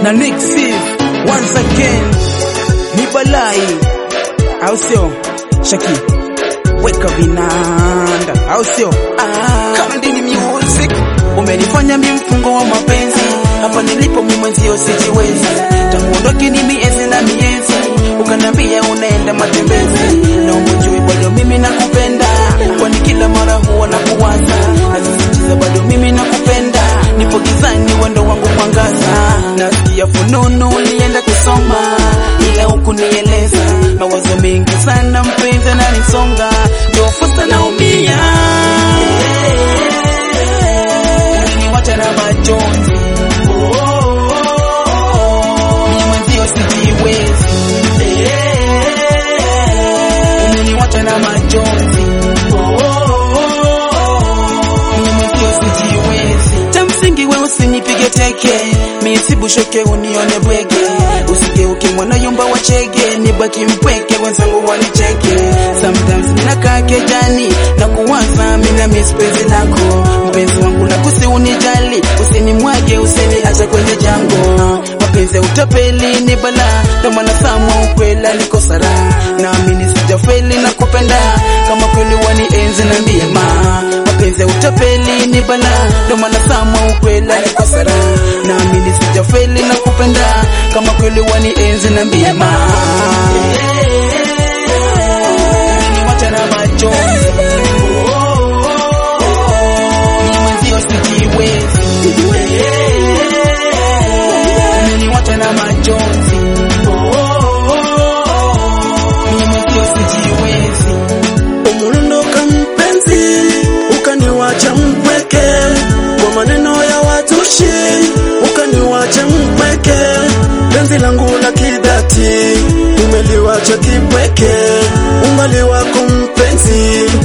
na Nick Steve once again ni balai, au sio? Shaki weka vinanda, au sio? Ah, kama ndini music umenifanya mi mfungo wa mapenzi hapa nilipo mi mwenzio sijiwezi, tangu ondoke ni miezi na miezi, ukanambia unaenda matembezi, naomba ujue bado mimi nakupenda, kwani kila mara huwa nakuwaza, nasisitiza bado mimi nakupenda, nipo gizani wendo wangu mwangaza, nasikia fununu ulienda kusoma, ila hukunieleza, mawazo mengi sana mpenzi ananisonga, ndio fursa naumia uliniwacha na majonzi mimi mwenzio sijiwezi umeniwacha na majonzi mimi mwenzio sijiwezi cha msingi we usinipige teke misibushoke unione bwege usigeuke mwana yumba wachege nibaki mpweke wenzangu wanicheke sometimes ninakaa kejani na kuwaza mina mispenzi lako mpenzi wangu na kusi unijali usinimwage usiniacha kwenye jango mapenzi ya utapeli ni bala ndo maana samwa ukwela niko sara naamini sijafeli na kupenda kama kweli wanienzi na ndiema mapenzi ya utapeli ni bala ndo maana samwa ukwela niko sara naamini sijafeli na kupenda kama kweli wanienzi na ndiema Umeniwacha na machozi mimi mwenzio sijiwezi umeniwacha na majonzi mimi mwenzio sijiwezi Umunondoka mpenzi, ukaniwacha mpweke kwa maneno ya watushi, ukaniwacha mpweke. Penzi langu la kidhati umeliwacha kipweke, umbali wako mpenzi